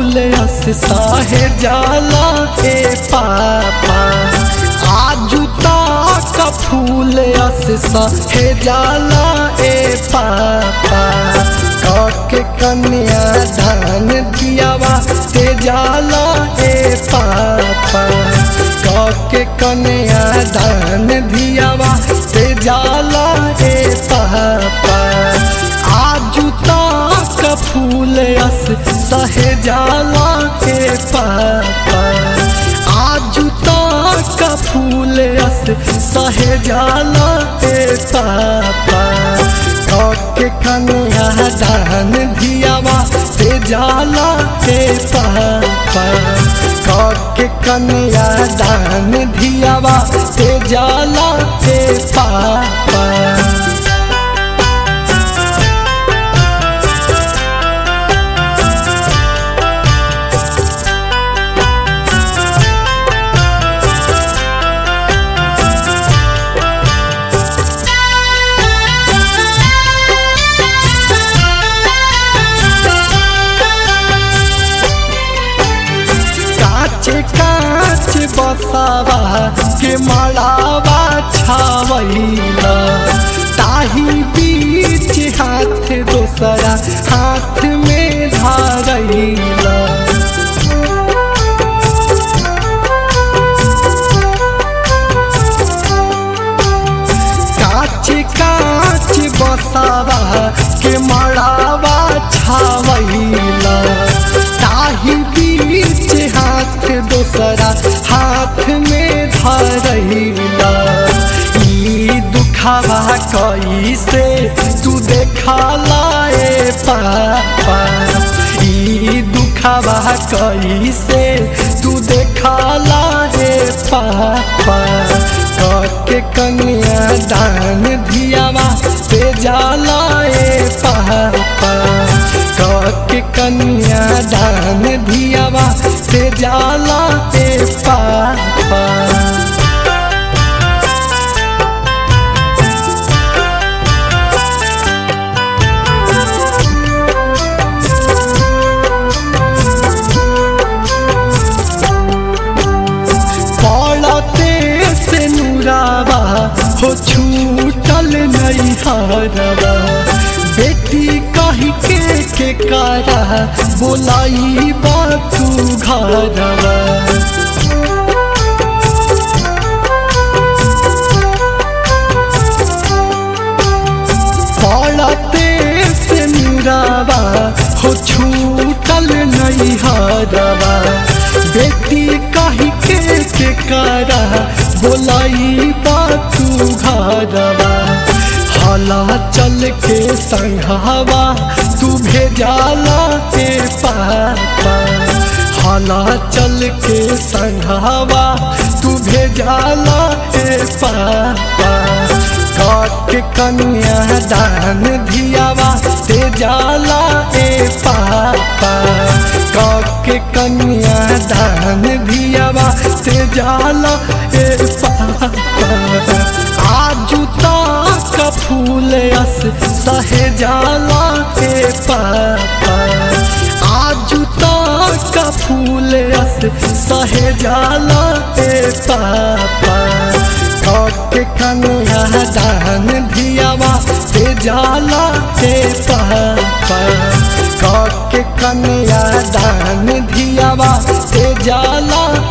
फूल अस साहे जाला ए पापा आजू का फूल अस साहे जाला ए पापा काके कन्या दान दियावा ते जाला ए पापा काके कन्या दान दियावा ते जाला ए पापा आजू का फूल अस सहे जाला के पापा आजू का फूल अस सहे जाला के पापा के कन्या दान दियावा ते जाला के पापा के कन्या दान दियावा ते जाला के पापा काचे काच बसावा के मड़ावा छावैला ताही बीच हाथ दोसरा हाथ में धारैला काच काच बसावा के मड़ावा छावैला ताही बीच हाथ दोसरा हाथ में धरैला ई दुखावा कैसे तू देखला ए पापा ई दुखावा कैसे तू देखला ए पापा के कन्या दान दियावा ते जाला ए पापा के कन्या दान दियावा ते जाला ए पापा पड़ते से नुरावा हो छूटल नहीं हारवा बेटी कही के के कारा बोलाई बातू घरवा पड़ते से नुरावा हो छूटल नहीं हारवा बेटी कही के के कारा बोलाई बातू घरवा हला चल के संघावा तू भेजाला के पापा हला चल के संघावा तू भेजाला के पापा के कन्या दान दियावा ते जाला ए पापा के कन्या दान दियावा ते जाला ए पापा आजू का फूल अस सहे जाला ए पापा आजू का फूल अस सहे जाला ए पापा के कन्या दान दियावा ते जाला ते पापा के कन्या दान दियावा ते जाला